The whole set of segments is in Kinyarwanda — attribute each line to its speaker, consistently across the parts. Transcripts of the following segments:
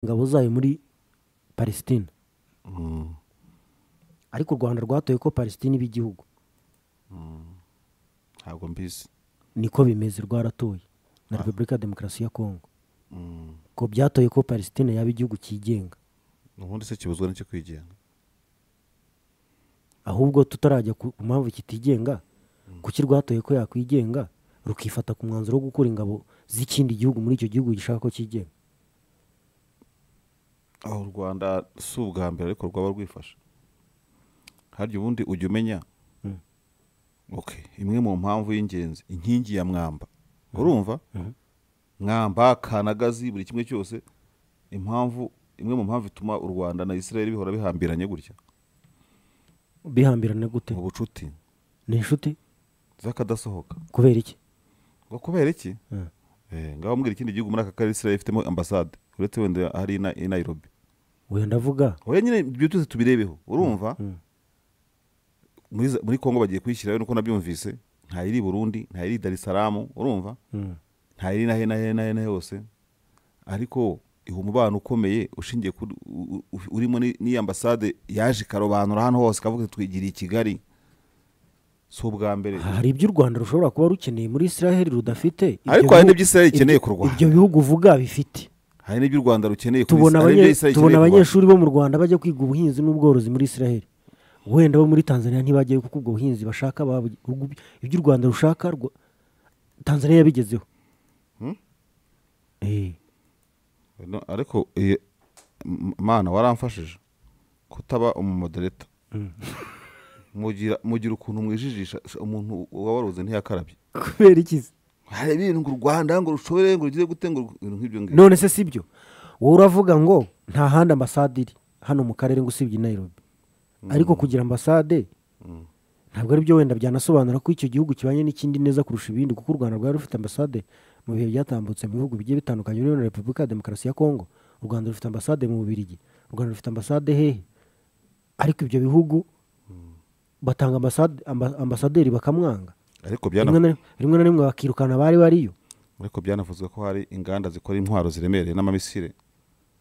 Speaker 1: ingabo zayo muri palesitine ariko u rwanda rwatoye ko palesitine iba igihugu
Speaker 2: ntabwo mbizi
Speaker 1: niko bimeze rwaratoye na repubulika ya demokarasi ya kongo ko byatoye ko palesitine yaba igihugu cyigenga
Speaker 2: ubundi se kibuzwa n'icyo kwigenga
Speaker 1: ahubwo tutarajya ku ku mpamvu kitigenga kuki rwatoye ko yakwigenga rukifata ku mwanzuro wo gukura ingabo z'ikindi gihugu muri icyo gihugu gishaka ko cyigenga
Speaker 2: aho u rwanda si ubwa mbere ariko rwaba rwifashe harya ubundi ujya umenya ok imwe mu mpamvu y'ingenzi inkingi ya mwamba urumva mwamba kanagazi buri kimwe cyose impamvu imwe mu mpamvu ituma u rwanda na israel bihora bihambiranye gutya
Speaker 1: bihambirana gute
Speaker 2: mu bucuti
Speaker 1: ni inshuti
Speaker 2: z'akadasohoka
Speaker 1: kubera iki
Speaker 2: ngo kubera iki
Speaker 1: Mm.
Speaker 2: Eh, ngaho mbwira ikindi gihugu muri aka karere israel ifitemo ambasade uretse wenda hari i Na- i nairobi
Speaker 1: wenda ndavuga
Speaker 2: oya nyine ibyo byose tubirebeho urumva muri za- muri kongo bagiye kwishyirayo nuko nabyumvise ntayiri i burundi ntayiri i darisaramu urumva
Speaker 1: Mm.
Speaker 2: ntayiri na hena hena hena hose ariko iha umubano ukomeye ushingiye kuri u- u- urimo ni- n'iyi ambasade yaje ikarobanura hano hose ikavuga iti twigiriye i kigali si ubwa mbere
Speaker 1: hari ibyo u rwanda rushobora kuba rukeneye muri israel rudafite Ibyo
Speaker 2: ariko hari
Speaker 1: bihugu-
Speaker 2: n'ibyo israel ikeneye
Speaker 1: ibyo-
Speaker 2: kurwanya
Speaker 1: ibyo bihugu uvuga bifite
Speaker 2: hari n'ibyo u rwanda rukeneye kuri
Speaker 1: tubona
Speaker 2: Israel, hari n'ibyo
Speaker 1: abanye-
Speaker 2: Israel
Speaker 1: tubona
Speaker 2: ikeneye kurwanya.
Speaker 1: abanyeshuri bo mu rwanda bajya kwiga ubuhinzi n'ubworozi muri israel wenda bo muri tanzania ntibajyayo kuko ubwo buhinzi bashaka babu- ubwo- ibyo u rwanda rushaka rwa- tanzania yabigezeho Eh,
Speaker 2: No, ariko eh, m- mana waramfashije kutaba umumodereta mugira mugira ukuntu mwijijisha sh- umuntu wabaruze ntiyakarabye
Speaker 1: kubera iki se?
Speaker 2: hari ibintu ngo u rwanda ngo rushobore ngo rugire gute ngo ibintu nk'ibyo ngibyo
Speaker 1: none se si byo wowe uravuga ngo nta handi ambasade iri hano mu karere ngo usibye i nairobi ariko kugira ambasade ntabwo ari byo wenda byanasobanura ko icyo gihugu kibanye n'ikindi neza kurusha ibindi kuko u rwanda rwari rufite ambasade mu bihe byatambutse mu bihugu bigiye bitandukanye urimo na repubulika ya demokarasi ya kongo u rwanda rufite ambasade mu bubirigi u rwanda rufite ambasade hehe ariko ibyo bihugu batanga ambasade- amba- ambasaderi bakamwanga
Speaker 2: ariko
Speaker 1: rimwe
Speaker 2: byana
Speaker 1: na rimwe- rimwe na rimwe bakirukana abari bariyo
Speaker 2: ariko byanavuzwe ko hari inganda zikora intwaro ziremereye n'amamisire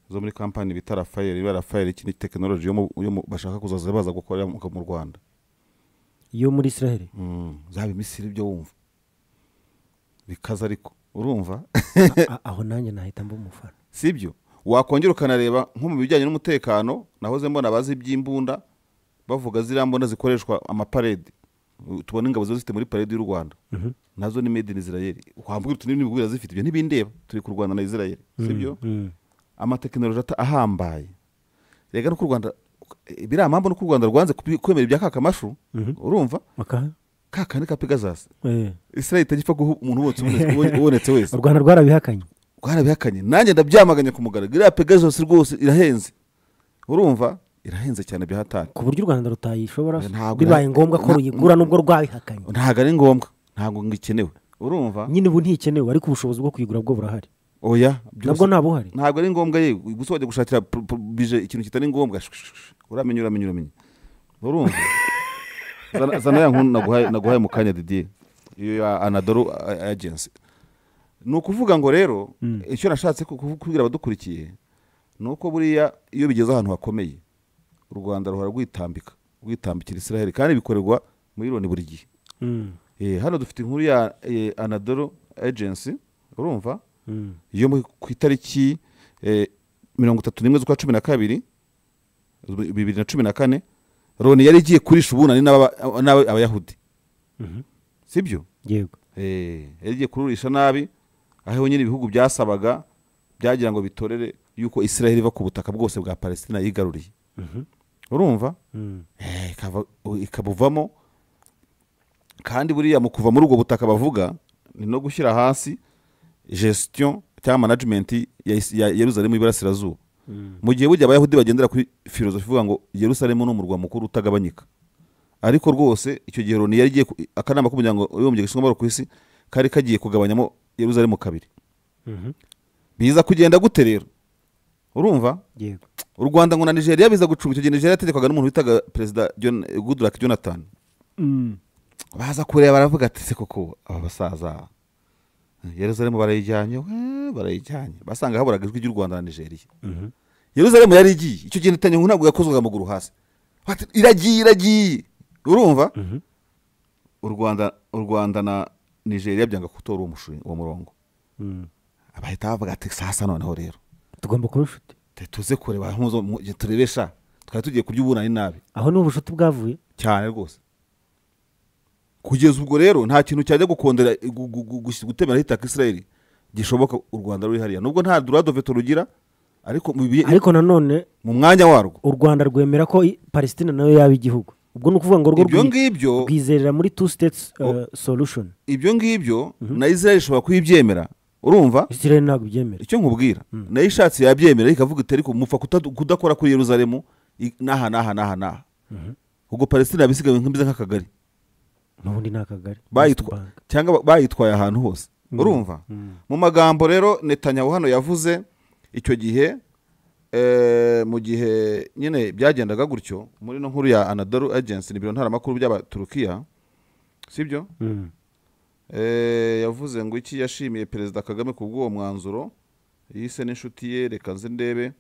Speaker 2: zo muri kampani bita rafayeli iba rafayeli iki ni tekinoloji yo mu- yo mu- bashaka kuzaza baza gukorera mu mu rwanda
Speaker 1: yo muri israel
Speaker 2: Mm, zaba imisire ibyo wumva bikaza ariko urumva
Speaker 1: A- a- aho nanjye nahita mba umufana
Speaker 2: sibyo wakongera ukanareba nko mu bijyanye n'umutekano nahoze mbona abazi iby'imbunda bavuga ziriya mbunda zikoreshwa amaparede U- tubona ingabo ziba zifite muri parede y'u rwanda nazo ni made in israel wambwira utu n'ibintu biba zifite ibyo ntibindeba turi kurwana na israel sibyo amatekinoloji ata- ahambaye rega nuko u rwanda biriya mpamvu nuko u rwanda rwanze kubi- kwemera ibya kakamashu urumva
Speaker 1: Maka?
Speaker 2: kakandi ka pegazasi
Speaker 1: Eh.
Speaker 2: israel itajya guha umuntu wose ubonetse- ubonetse wese
Speaker 1: u rwanda rwarabihakanye
Speaker 2: rwarabihakanye nanjye ndabyamaganye ku mugaragaro iriya pegasus rwose irahenze urumva irahenze cyane byahatari
Speaker 1: ku buryo u rwanda rutayishobora
Speaker 2: Ntabwo-
Speaker 1: bibaye ngombwa ko
Speaker 2: nta-
Speaker 1: ruyigura nubwo rwabihakanye
Speaker 2: ntabwo ari ngombwa ntabwo ngikenewe urumva
Speaker 1: nyine ubu ntikenewe ariko ubushobozi bwo kuyigura bwo burahari
Speaker 2: oya byose
Speaker 1: nabwo nta buhari
Speaker 2: ntabwo ari ngombwa ye gusa wajya gushakira pr- pr- bije ikintu kitari ngombwa Sh- sh- sh- uramenya uramenya uramenya urumva Zana- zana ya nkunu naguhaye naguhaye mu kanya didier iyo ya anadolu agency ni ukuvuga ngo rero icyo nashatse ku- kuvu- kubwira abadukurikiye ni uko buriya iyo bigeze ahantu hakomeye u rwanda ruhora rwitambika rwitambikira israel kandi bikorerwa muri loni buri gihe
Speaker 1: Mm,
Speaker 2: Eh, hano dufite inkuru ya eh, anadolu agency urumva
Speaker 1: mm.
Speaker 2: yo mu- ku itariki eh, mirongo itatu n'imwe z'ukwa cumi na kabiri bi- bibiri na cumi na kane loni yari igiye kurisha ubunani n'aba- n'aba- abayahudi sibyo
Speaker 1: yego
Speaker 2: Eh, yari igiye kururisha nabi aho nyine ibihugu byasabaga byagira ngo bitorere yuko israel iva ku butaka bwose bwa palestina yigaruriye urumva
Speaker 1: Mm.
Speaker 2: Eh, ikava- ikabuvamo kandi buriya mu kuva muri ubwo butaka bavuga ni no gushyira hasi gestion cyangwa management ya Is- ya yerusalemu iburasirazuba mu gihe burya abayahudi bagendera kuri filozofi ivuga ngo yerusalemu ni umurwa mukuru utagabanyika ariko rwose icyo gihe loni yari igiye ku- akanama k'umuryango w'abibumbye gashinzwe amahoro ku isi kari kagiye kugabanyamo yerusalemu kabiri
Speaker 1: Mhm.
Speaker 2: biza kugenda gute rero urumva
Speaker 1: yego
Speaker 2: u rwanda ngo na nigeria biza gucunga icyo gihe nigeria yategekwaga n'umuntu witaga perezida John- goodluck jonathan baza kureba baravuga ati se koko aba basaza yeruzalemu barayijyanye we, barayijyanye basanga haburaga ijwi ry'u rwanda na nigeria yeruzalemu yari igiye icyo gihe netanyahu ntabwo yakozwaga amaguru hasi Bati, iragiye iragiye urumva u rwanda u rwanda na nigeria byanga gutora uwo mushinga uwo murongo
Speaker 1: Mm.
Speaker 2: bahita bavuga ati sasa noneho rero
Speaker 1: tugomba kuba inshuti
Speaker 2: tu- tuze kureba mpuzo- mu- turebesha twari tugiye kurya ubunani nabi
Speaker 1: aho ni ubushuti bwavuye
Speaker 2: cyane rwose kugeza ubwo rero nta kintu cyajya gukondera gu- gu- gu- gusi- gutemeraho itaka israeli gishoboka u rwanda ruri hariya nubwo nta duradoveto rugira ariko mu bihe-
Speaker 1: ariko nanone
Speaker 2: mu mwanya warwo
Speaker 1: u rwanda rwemera ko i- palestine nayo yaba igihugu ubwo ni ukuvuga ngo rwo
Speaker 2: ibyo
Speaker 1: rwi-
Speaker 2: ngibyo
Speaker 1: rwizerera muri two states uh, solution
Speaker 2: ibyo ngibyo na israeli ishobora kuyibyemera urumva
Speaker 1: israel ntabwo ibyemera
Speaker 2: icyo nkubwira nayo ishatse yabyemera ikavuga iti ariko mupfa kuta- kudakora kuri yeruzalemu i- n'aha n'aha n'aha n'aha ubwo palestine yabisigaye nk'imeze nk'akagari
Speaker 1: n'ubundi ni akagari
Speaker 2: bayitwa
Speaker 1: Bank.
Speaker 2: cyangwa ba- bayitwaye ahantu hose urumva mu magambo rero netanyahu hano yavuze icyo gihe eh, mu gihe nyine byagendaga gutyo muri no nkuru ya anadaru agency ni biro ntaramakuru by'abaturukiya sibyo
Speaker 1: Mm.
Speaker 2: Eh, yavuze ngo iki yashimiye perezida kagame ku bw'uwo mwanzuro yise n'inshuti ye reka nzi ndebe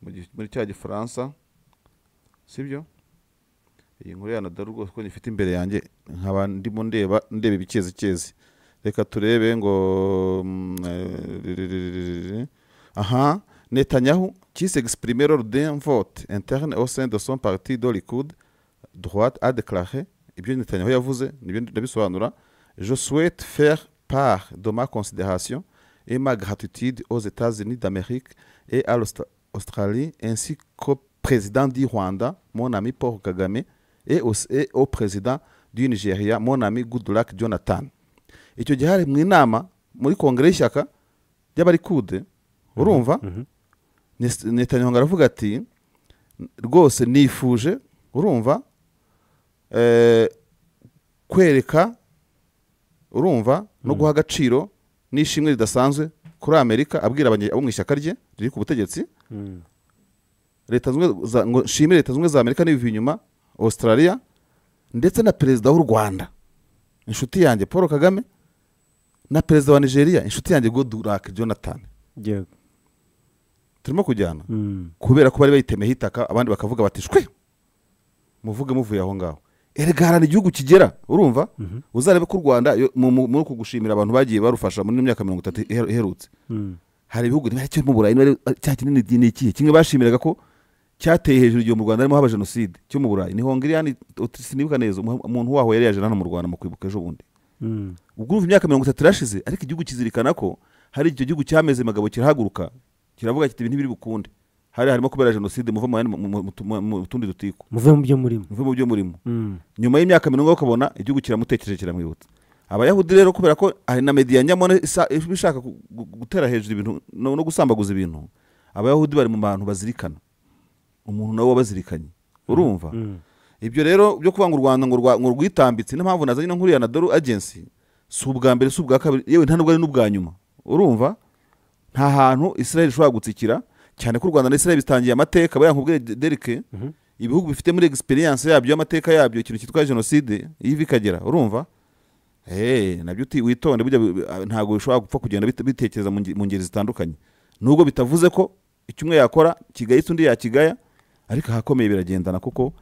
Speaker 2: mu gi- muri cya gifaransa sibyo iyi nkuru yanadaru rwose ko nyifite imbere yanjye nkaba ndimo ndeba ndeba ibikezikezi reka turebe ngo mm, eh, aha netanyahu qui s'exprimait lors d'un vote interne au sein de son parti de Likoud droite a déclaré ibyo netanyahu yavuze nibyo ndabisobanura je souhaite faire part de ma considération et ma gratitude aux États-Unis d'Amérique et à l'Australie ainsi qu'au président du Rwanda, mon ami Paul Kagame, et au, et au président du Nigeria, mon ami Goodluck Jonathan. icyo gihe hari mu inama muri kongere y'ishyaka ry'abarikude urumva Nes- netanyahu ngo aravuga ati rwose nifuje urumva eh, kwereka urumva no guha agaciro n'ishimwe ridasanzwe kuri amerika abwira abanye- abo mu ishyaka rye riri ku butegetsi
Speaker 1: Mm.
Speaker 2: leta zunze za- ngo nshime leta zunze ubumwe za amerika n'ibivuye inyuma australia ndetse na perezida w'u rwanda inshuti yanjye paul kagame na perezida wa nigeria inshuti yanjye goodluck jonathan
Speaker 1: Yego.
Speaker 2: turimo kujyana
Speaker 1: Mm.
Speaker 2: kubera ko bari bayitemeho itaka abandi bakavuga bati shwe muvuge muvuye aho ngaho erega harana igihugu kigera urumva uzarebe ko u rwanda yo- mu- mu- muri uku gushimira abantu bagiye barufasha muri ino myaka mirongo itatu iher- iherutse
Speaker 1: Mm.
Speaker 2: hari ibihugu niba cyo mu burayi niba ari- cya kinini ni ikihe kimwe bashimiraga ko cyateye hejuru igihe mu rwanda harimo haba jenoside cyo mu burayi ni hongiriyani uti- sinibuka neza umuha- umuntu waho yari yaje hano mu rwanda mu kwibuka ejo bundi
Speaker 1: Mm.
Speaker 2: ubwo urumva imyaka mirongo itatu irashize ariko igihugu kizirikana ko hari icyo gihugu cyameze magabo kirahaguruka kiravuga kiti ibintu ntibiri bukunde hari harimo kubera jenoside muva mu yandi- mu- mu- mu tu- mu tundi dutiko
Speaker 1: muve mu byo murimo
Speaker 2: muve mu byo murimo
Speaker 1: Mm.
Speaker 2: nyuma y'imyaka mirongo ukabona igihugu kiramutekereje kiramwibutsa abayahudi rero kubera ko hari na mediya nyamone isa- iba ishaka gu- gu- gutera hejuru ibintu no no gusambaguza ibintu abayahudi bari mu bantu bazirikana umuntu nawe wabazirikanye urumva ibyo rero byo kuvuga ngo u rwanda ngo rwa- ngo rwitambitse niyo mpamvu nazanye no nkuru ya nadoru agency si ubwa mbere si ubwa kabiri yewe nta nubwo ari n'ubwa nyuma urumva nta hantu israel ishobora gutsikira cyane ko u rwanda na israel bitangiye amateka bariya nkubwire De- derike ibihugu bifite muri egisperiyanse yabyo y'amateka yabyo ikintu cyitwa jenoside iyo iva ikagera urumva Eh, nabyo uti- witonde burya bi- bi- ntabwo bishobora gupfa kugenda bite- bitekereza mu nge- mu ngeri zitandukanye nubwo bitavuze ko icyo umwe yakora kigayitse undi yakigaya ariko ahakomeye biragendana kuko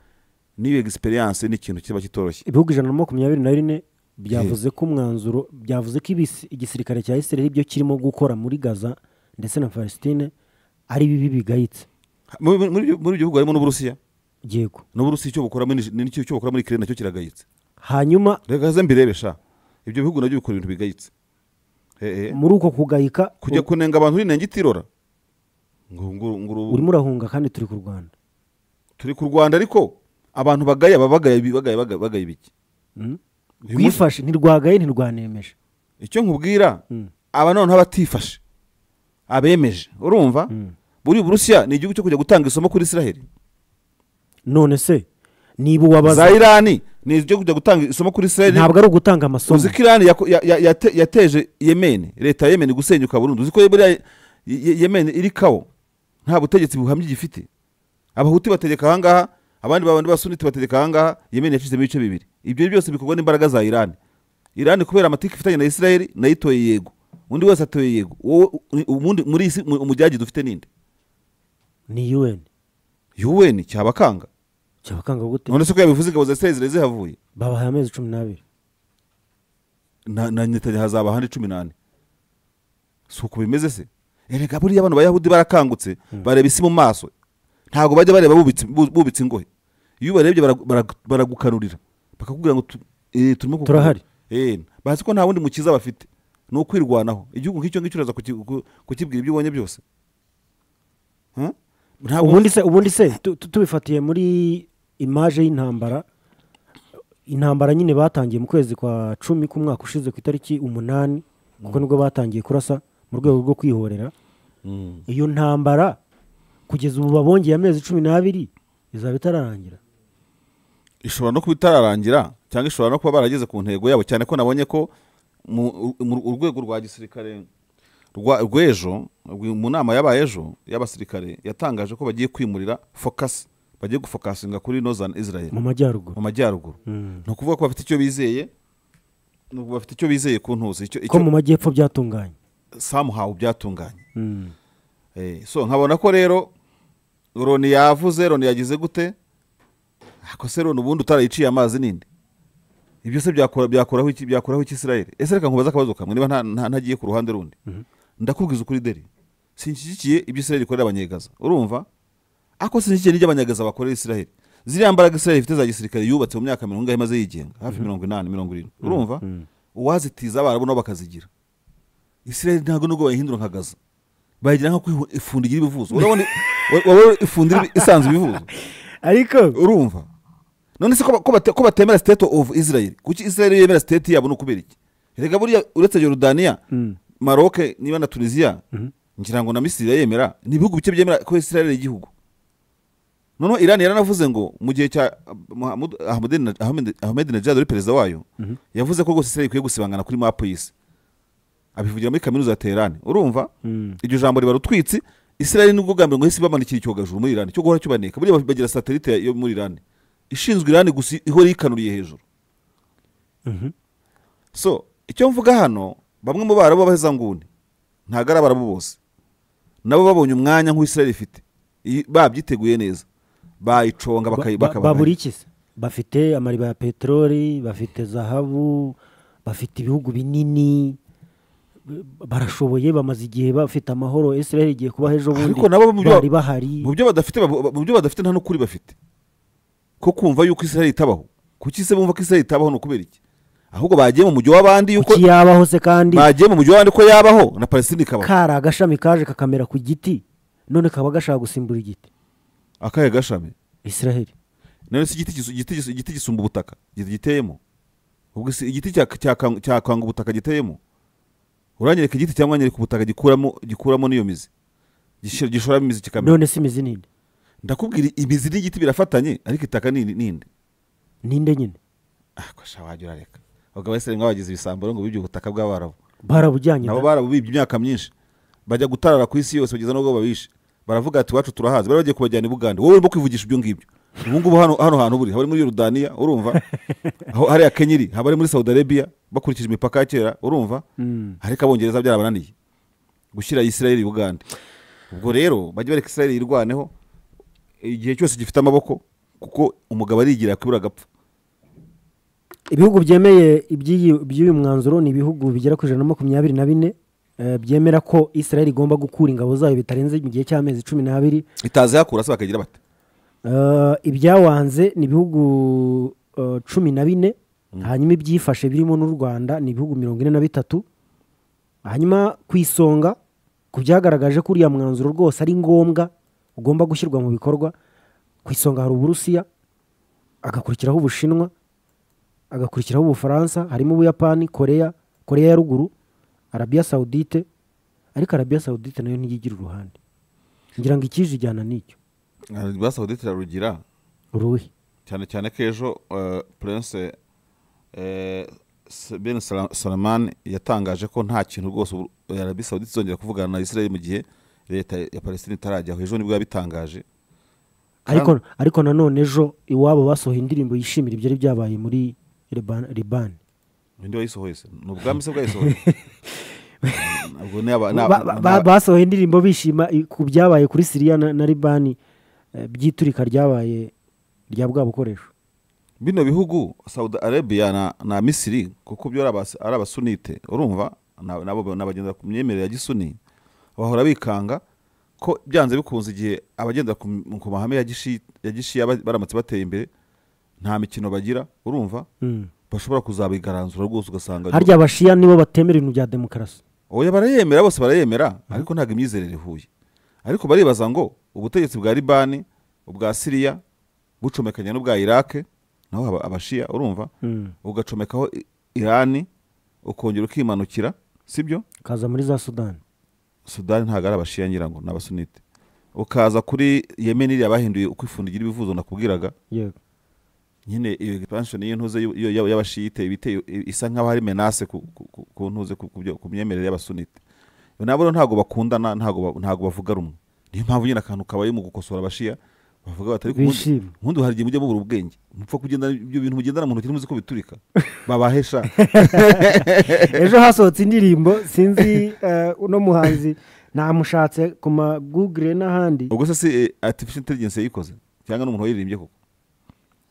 Speaker 2: n'iyo egisperiyanse ni ikintu kiba kitoroshye
Speaker 1: ibihugu ijana na makumyabiri na bine byavuze ko umwanzuro byavuze ko ibisi- igisirikare cya israel ibyo kirimo gukora muri gaza ndetse na palestine ari bibi bigayitse
Speaker 2: Mu- mu- muri ibyo- muri ibyo bihugu harimo n'uburusiya
Speaker 1: yego
Speaker 2: n'uburusiya icyo bukora muri Nige- n'icyo icyo bukora muri kirere nacyo kiragayitse
Speaker 1: hanyuma
Speaker 2: reka ze mbirebe sha ibyo bihugu nabyo bikora ibintu bigayitse Eh, eh.
Speaker 1: muri uko kugayika
Speaker 2: kujya kunenga abantu urinenge itirora ngo ngo- ngo urubu-
Speaker 1: urimo urahunga kandi turi ku rwanda
Speaker 2: turi ku rwanda ariko abantu bagaya baba bagaya ibi- bagaya bagaya- bagaya ibiki
Speaker 1: Mm?
Speaker 2: Uyu munsi-
Speaker 1: rwifashe ntirwagaye ntirwanemeje
Speaker 2: icyo nkubwira
Speaker 1: Mm.
Speaker 2: aba noneho abatifashe abemeje urumva buri burusiya ni igihugu cyo kujya gutanga isomo kuri israheli
Speaker 1: none se niba uwabaza
Speaker 2: za irani ni ibyo kujya gutanga isomo kuri israheli
Speaker 1: ntabwo ari ugutanga amasomo
Speaker 2: uzi ko irani yako- ya- ya- yate- yateje yemeni leta ya yemeni gusenyuka burundu uzi ko buriya Ye- Ye- yemeni iri kawo nta butegetsi buhamye igifite abahuti bategeka ahangaha abandi babandi basunite bategeka ahangaha yemeni yacitsemo ibice bibiri ibyo byose bikorwa n'imbaraga za irani irani kubera amateka ifitanye na israheli nayo itoye yego undi wese atoye yego wowe u- ubundi muri iyi si mu- umujyagi dufite ninde
Speaker 1: ni un
Speaker 2: yuweni cyabakanga
Speaker 1: cyabakanga gute
Speaker 2: none se ko yabivuze ingabo za isirayeli zihavuye
Speaker 1: babahaye amezi cumi n'abiri
Speaker 2: na na Netanyahu hazaba ahandi cumi n'ane si uko bimeze se erega buriya abantu bayahudi barakangutse bareba isi mu maso ntabwo bajya bareba bubitse bu- bubitse ingohe iyo ubarebye baragu- baragu- baragukanurira bakakubwira ngo tu- eh, turimo kuku-
Speaker 1: Turahari.
Speaker 2: Eh, bazi ko nta wundi mukiza bafite ni ukwirwanaho igihugu nk'icyo ngicyo uraza kuki- ku- kukibwira ibyo ubonye byose Huh? Ntabwo-
Speaker 1: ubundi se ubundi se tu- tu- tubifatiye muri imaje y'intambara intambara nyine batangiye mu kwezi kwa cumi k'umwaka ushize ku itariki umunani kuko nibwo batangiye kurasa mu rwego rwo kwihorera
Speaker 2: Mm.
Speaker 1: iyo ntambara kugeza ubu babongeye amezi cumi n'abiri izaba itararangira
Speaker 2: ishobora no kuba itararangira cyangwa ishobora no kuba barageze ku ntego yabo cyane ko nabonye ko mu mu- urwego rwa gisirikare rwa- rw'ejo rwi- mu nama yabaye ejo y'abasirikare yatangaje ko bagiye kwimurira focus bagiye gufokasinga kuri northern israel
Speaker 1: mu majyaruguru
Speaker 2: mu majyaruguru ni ukuvuga ko bafite icyo bizeye ni uku- bafite icyo bizeye ku ntuzi icyo
Speaker 1: ko mu
Speaker 2: icyo
Speaker 1: majyepfo byatunganye
Speaker 2: samuhawe byatunganye
Speaker 1: Mm.
Speaker 2: Eh, so nkabona ko rero roni yavuze roni yagize gute ako se roni ubundi utarayiciye amazi ninde ibyo se byakora- byakoraho iki byakoraho iki israel ese reka nkubaze akabazo kamwe niba nta- nta- ntagiye ku ruhande rundi ndakubwiza ukuri deri sinshyigikiye ibyo israel ikorera abanyegaza urumva ako sinshyigikiye n'ibyo abanyegaza bakorera israel ziriya mbaraga israel ifite za gisirikare yubatse mu myaka mirongo ingahe maze yigenga hafi mirongo inani mirongo irindwi urumva uwazitiza abarabu nabo bakazigira israel ntabwo nubwo bayihindura nkagaza bayigira nko kwihu- ifundi igira ibivuzo urabona wowe ifundi iri- isanzwe ibivuzo
Speaker 1: ariko
Speaker 2: urumva none se ko ba- ko bate- ko batemera state of israel kuki israel iyo yemera state yabo ni ukubera iki reka buriya uretse yorodaniya maroc niba na tunisiya ngira ngo na misiri irayemera ni ibihugu bike byemera ko israel ari igihugu noneho irani yaranavuze ngo mu gihe cya Mahmoud- Ahmadine- Ahmed- ahmedinejad uri perezida wayo yavuze ko rwose israel ikwiye gusibangana kuri mapu y'isi abivugira muri kaminuza ya teherani urumva iryo jambo riba rutwitsi israel nubwo bwa mbere ngo hisi bamanikira icyogajuru muri irani cyo guhora kibaneka buriya bagira satelite yo muri irani ishinzwe irani gusa ihora yikanuriye hejuru so icyo mvuga hano bamwe mu barabu b'abahezanguni ntabwo ari abarabu bose nabo babonye umwanya nk'uwo israel ifite iyi- babyiteguye neza bayiconga bakayi-
Speaker 1: Ba- ba-
Speaker 2: bakabana-
Speaker 1: babura iki se bafite amariba ya peteroli bafite zahabu bafite ibihugu binini b- barashoboye bamaze igihe bafite amahoro israel igiye kubaho ejo bundi
Speaker 2: ariko nabo mu byo-
Speaker 1: bari bahari
Speaker 2: mu byo badafite babo- mu byo badafite nta n'ukuri bafite ko kumva yuko israel itabaho kuki se bumva ko israel itabaho ni ukubera iki ahubwo bagiye mu mujyi w'abandi yuko
Speaker 1: kuki yabaho se kandi
Speaker 2: bagiye mu mujyi w'abandi ko yabaho na palestine ikabaho
Speaker 1: kari agashami kaje kakamera ku giti none kaba gashaka gusimbura igiti
Speaker 2: akahe gashami
Speaker 1: israel
Speaker 2: none se igiti gisu- igiti gisu- igiti gisumba ubutaka gite- giteyemo ubwo se igiti cya- cyakang- cyakwanga ubutaka giteyemo uranyereka igiti cyangwa nyereka ubutaka gikuramo gikuramo n'iyo mizi Gishira- gishoramo imizi kikamera
Speaker 1: none si imizi ninde
Speaker 2: ndakubwira imizi n'igiti birafatanye ariko itaka ni ninde
Speaker 1: ninde nyine
Speaker 2: akasha wajya urareka abagabo b'abasirimu babagize ibisambo ngo bibye ubutaka bw'abarabu
Speaker 1: barabujyanye
Speaker 2: nabo
Speaker 1: da?
Speaker 2: barabubibye imyaka myinshi bajya gutarara ku isi yose bageza n'ubwo babishe baravuga ati iwacu turahazi bari bagiye kubajyana i bugande wowe urimo kwivugisha ibyo ngibyo ubu ngubu hano hano hantu buri haba ari muri yorudaniya urumva aho hariya kenya iri haba ari muri saudi arabia bakurikije imipaka ya kera urumva ariko abongereza byarabananiye gushyira isirayeli i bugande ubwo rero bajya bareka isirayeli yirwaneho igihe cyose gifite amaboko kuko umugabo arigira yakwibura agapfa
Speaker 1: ibihugu byemeye iby'iyi- iby'uyu mwanzuro ni ibihugu bigera ku ijana na makumyabiri na bine eh, byemera ko israel igomba gukura ingabo zayo bitarenze mu gihe cy'amezi cumi n'abiri
Speaker 2: itazi hakura se bakagira bate
Speaker 1: Eh, ibyawanze ni ibihugu eh, cumi na bine hanyuma ibyifashe birimo n'u rwanda ni ibihugu mirongo ine na bitatu hanyuma ku isonga ku byagaragaje ko uriya mwanzuro rwose ari ngombwa ugomba gushyirwa mu bikorwa ku isonga hari uburusiya agakurikiraho ubushinwa agakurikiraho ubufaransa harimo ubuyapani koreya koreya ya ruguru arabiya sawudite ariko arabiya sawudite nayo ntiyigira uruhande ngira ngo ikije ijyana n'icyo
Speaker 2: basabwe turarugira
Speaker 1: uruhe
Speaker 2: cyane cyane ko ejo eh, prince eh, S- bin Sala- Salman yatangaje ko nta kintu rwose ubu- arabi saudite izongera kuvugana na israel mu gihe leta ya palestine itarajyaho ejo nibwo yabitangaje
Speaker 1: ariko ariko nanone ejo iwabo basohoye indirimbo yishimira ibyari byabaye muri Liban- libani
Speaker 2: undi wayisohoye se ni ubwami se bwayisohoye Ubwo ni aba- ni aba-
Speaker 1: Ba- ba-
Speaker 2: ni
Speaker 1: ba-
Speaker 2: aba-
Speaker 1: basohoye indirimbo bishima i- ku byabaye kuri siriya na, na libani eh, by'iturika ryabaye rya bwa bukoresho
Speaker 2: bino bihugu saudi arabia na, na misiri kuko byo ari abas- ari abasunite urumva na- nabo n'abagendera ku myemerere ya gisuni bahora bikanga ko byanze bikunze igihe abagendera ku, m- ku mahame ya gishi- ya gishiya ba- baramutse bateye imbere nta mikino bagira urumva
Speaker 1: Mm.
Speaker 2: bashobora kuzabigaranzura rwose ugasanga
Speaker 1: harya abashiya nibo batemera ibintu bya demokarasi
Speaker 2: oya barayemera bose barayemera ariko ntabwo imyizerere ihuye ariko baribaza ngo ubutegetsi bwa libani ubwa siriya bucomekanya n'ubwa irake naho aba- abashiya urumva
Speaker 1: Mm.
Speaker 2: ugacomekaho I- irani ukongera ukimanukira sibyo
Speaker 1: kaza muri za sudani
Speaker 2: sudani ntabwo ari abashiya ngira ngo ni abasunite ukaza kuri yemen iriya bahinduye uko ifundo igira ibivuzo nakubwiraga
Speaker 1: yego
Speaker 2: nyine iyo expansion y'intuze y'u- y'u- y'u- y'abashiyite ibite isa nk'aho ari menace ku, ku, ku, ku ntuze ku, ku, byo- ku myemerere y'abasunite nabo rero ntabwo bakundana ntabwo ba- ntabwo bavuga rumwe niyo mpamvu nyine akantu kabaye mu gukosora abashiya bavuga batari
Speaker 1: Bishima.
Speaker 2: nkundi hari igihe mujya mubura ubwenge mupfa kugenda ibyo bintu mugendana mu ntoki ntimuzi ko biturika babahesha
Speaker 1: ejo hasohotse indirimbo sinzi eh, uno muhanzi namushatse ku magugure n'ahandi
Speaker 2: ubwo se si eh, artificial intelligence yayikoze cyangwa n'umuntu wayiririmbye koko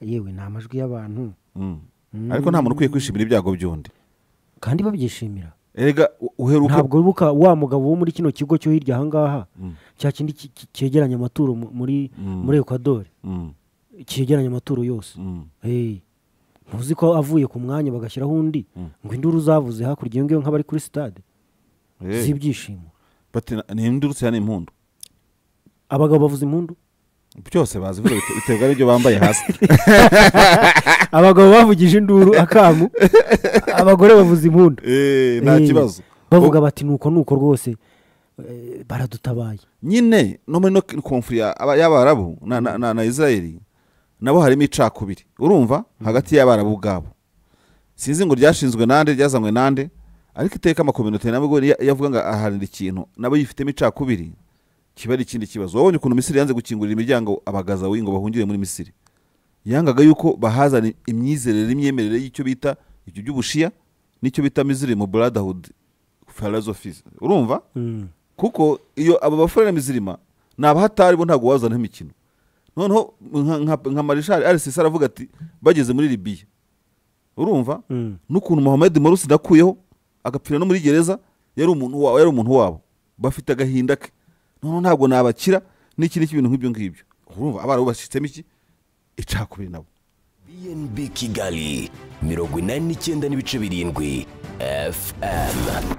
Speaker 1: yewe ni amajwi y'abantu
Speaker 2: Mm. ariko nta muntu ukwiye kwishimira ibyago by'undi
Speaker 1: kandi babyishimira
Speaker 2: erega u- uheruka
Speaker 1: ntabwo wibuka wa mugabo wo muri kino kigo cyo hirya ahangaha cya kindi ki- ki- cyegeranya amaturo mu- muri muri ekwadori
Speaker 2: Mm,
Speaker 1: cyegeranya amaturo yose
Speaker 2: mm.
Speaker 1: Hey, ntuzi ko avuye ku mwanya bagashyiraho undi ngo induru zavuze hakurya iyo ngiyo nk'abari kuri sitade
Speaker 2: Eh,
Speaker 1: z'ibyishimo
Speaker 2: but ni- ni induru cyane impundu
Speaker 1: abagabo bavuza impundu
Speaker 2: byose bazi buriya bite- biterwa n'ibyo bambaye hasi
Speaker 1: abagabo bavugije induru akamu abagore bavuza impundu
Speaker 2: Eh, nta
Speaker 1: Eh,
Speaker 2: kibazo
Speaker 1: bavuga bati nuko nuko rwose eh, baradutabaye
Speaker 2: nyine no muri no konfuri ya- aba- y'abarabu na, na, na, na israeli nabo harimo icakubiri urumva hagati y'abarabu ubwabo sinzi ngo ryashinzwe nande ryazanywe nande ariko iteka amakominote nabwo iyo yavuga ngo aharanira ikintu nabo yifitemo icakubiri kiba ari ikindi kibazo wabonye ukuntu misiri yanze gukingurira imiryango abagazawi ngo bahungire muri misiri yangaga yuko bahazana imyizerere n'imyemerere y'icyo bita ibyo by'ubushiya n'icyo bita miziri mu brotherhood philosophies urumva
Speaker 1: Mm.
Speaker 2: kuko iyo abo bafurere mizirima ni abahatari bo ntabwo wazana imikino noneho nka- nka- nka marishari arisisi aravuga ati bageze muri libiya urumva
Speaker 1: Mm.
Speaker 2: n'ukuntu mohamed morusi nakuyeho agapfira no muri gereza yari umuntu wabo yari umuntu wabo bafite agahinda ke noneho ntabwo nabakira n'iki n'iki bintu nk'ibyo ngibyo urumva abarabu bashyitsemo iki icakubiri nabo
Speaker 3: bnb kigali mirongo inani n'icyenda n'ibice birindwi fm